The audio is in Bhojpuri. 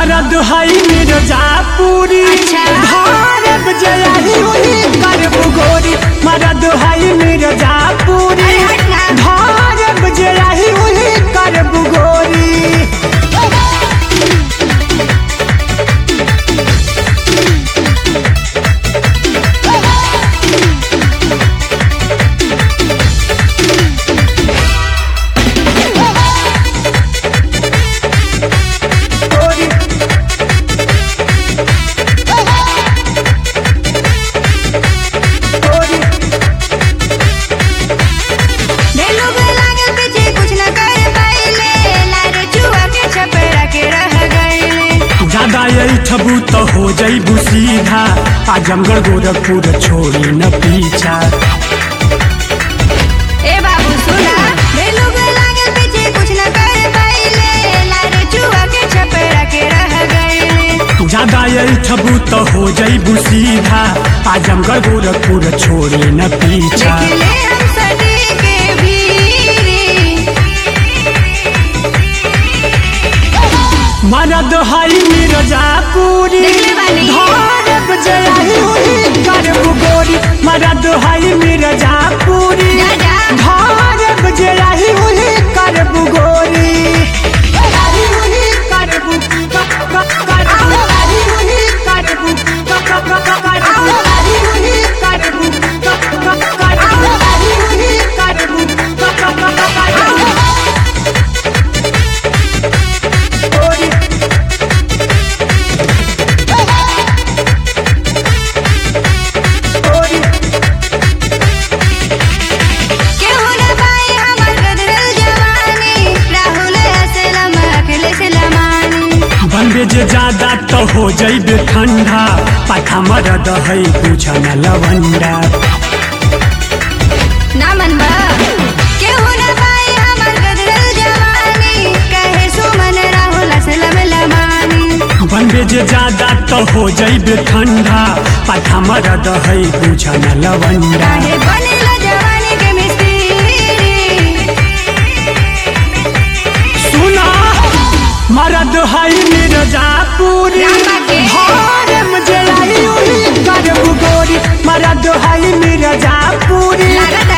मरद हई मिर्जापुरी अच्छा। भारत जयही उही करब गोरी मरद हई मिर्जापुरी अरे हट ना। भारत जयही उही करब गोरी गोरी गोरी ढेर लोग लागल पीछे कुछ न कर पाइले लारे चुआ के छपेड़ा के रह गइले ज्यादा यही ठबू तो हो जईबू सीधा आजमगढ़ गोरखपुर छोड़ी न पीछा ए बाबू सुना ढेर लोग लागल पीछे कुछ न कर पाइले लारे चुआ के छपेड़ा के रह गइले ज्यादा यही ठबू तो हो जईबू सीधा आजमगढ़ गोरखपुर छोड़ी न पीछा देखले हम सदी के भीरी मरद हई मिर्जापुरी देखले बानी। भारत जयही उही करब गोरी मरद हई मिर्जापुरी जा, जा। भारत जयही उही करब गोरी जयही उही करब, क- क- करब, जयही उही करब, क- क- क- क- करब, जयही उही करब, क- क- क- करब, जयही उही करब, क- क- क- क- करब। गोरी गोरी केहू न पाई हमर गदरल जवानी राहुल असलम अखिलेश लमानी बनबे जे ज्यादा तो हो जइबे ठंडा पाठा मरद है बुझन लवंडा ना मनबा केहू न पाई हमर गदरल जवानी कहे सुमन राहुल असलम लमानी बनबे जे ज्यादा तो हो जइबे ठंडा पाठा मरद है बुझन लवंडा काहे बनेला जवानी के मिस्त्री सुना मरद है मिर्जापुरी रामा के। भारम जे आई उही करब गोरी मरद है मिर्जापुरी लागत